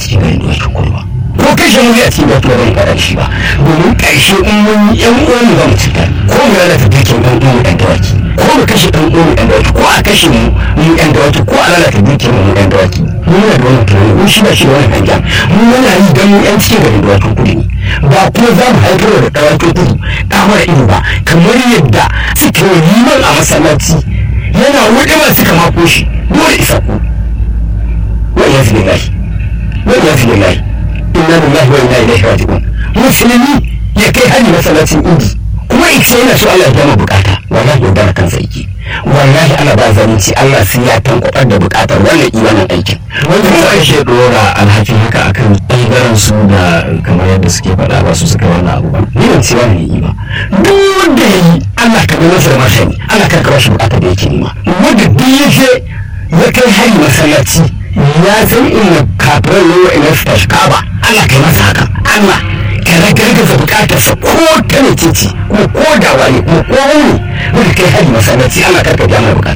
cikin garin dokin kudu ba ko kashe mu a cikin dokin ban faɗa shi ba domin ƙarshe in mun yi yan uwan mu ba mu cutar ko mu lalata dukiyar ɗan uwan mu ɗan dawaki ko mu kashe ɗan uwan mu ɗan dawaki ko a kashe mu mu ɗan dawaki ko a lalata dukiyar mu ɗan dawaki mu muna da wannan tunani mun shi ba shi da wannan hangen mu muna yi don mu yan cikin garin dokin kudu ne ba kuma za mu haifar da dawakin kudu ɗa mara ido ba kamar yadda suke liman a masallaci yana wuɗe ma suka mako shi dole isa ku wani ya fi lillahi wani ya fi lillahi inna lillahi wa inna ilaihi raji'un musulmi ya kai hali masallacin idi kuma ita yana so Allah ya gama bukata wallahi ya dara kansa yake wallahi Allah ba zalunci Allah sai ya tankwabar da bukatar wannan imanin aikin wanda za a ke dora alhakin haka akan ɓangaren su da kamar yadda suke faɗa ba su suka wannan abu ba ni ban ce wani yi ba duk wanda ya yi Allah ka bai masa da masani Allah ka kawo shi bukatar da yake nema wanda duk ya je ya kai hari masallaci ya san inda kafiran ne wa ina su tashi kaba Allah ka yi masa haka Allah ka ragargaza bukatarsa ko ta ne ce kuma ko da wani kuma ko wani wanda kai hari masallaci Allah ka ka biya mai bukata